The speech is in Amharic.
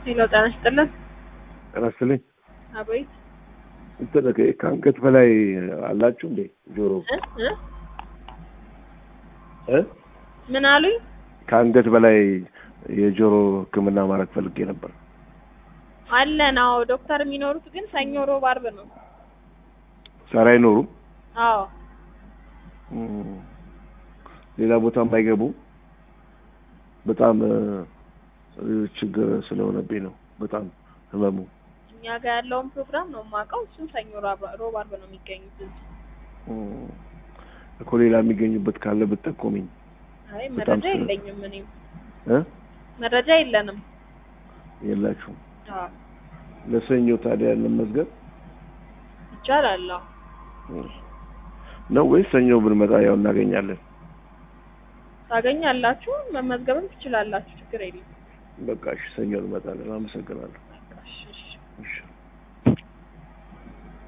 ሄሎ ጤና ይስጥልን። ጤና ይስጥልኝ። አቤት እንትን ከአንገት በላይ አላችሁ እንዴ ጆሮ እ እ እ ምን አሉኝ? ከአንገት በላይ የጆሮ ሕክምና ማድረግ ፈልጌ ነበር። አለን። አዎ ዶክተር የሚኖሩት ግን ሰኞ፣ ሮብ፣ አርብ ነው። ዛሬ አይኖሩም። አዎ እም፣ ሌላ ቦታም አይገቡም። በጣም እ፣ ችግር ስለሆነብኝ ነው በጣም ህመሙ። እኛ ጋር ያለውን ፕሮግራም ነው የማውቀው። እሱም ሰኞ፣ ሮብ፣ ሮብ፣ አርብ ነው የሚገኙት እዚህ። እም፣ እኮ ሌላ የሚገኙበት ካለ ብትጠቆሚኝ። አይ በጣም መረጃ ስለ- የለኝም እኔም እ መረጃ የለንም። የላችሁም። አዎ ለሰኞ ታዲያ ለመዝገብ ይቻላል። አዎ ነው ወይስ ሰኞ ብንመጣ ያው እናገኛለን? ታገኛላችሁ፣ መመዝገብም ትችላላችሁ። ችግር የለም። በቃ እሺ፣ ሰኞ እንመጣለን። አመሰግናለሁ። በቃ እሺ፣ እሺ። እሺ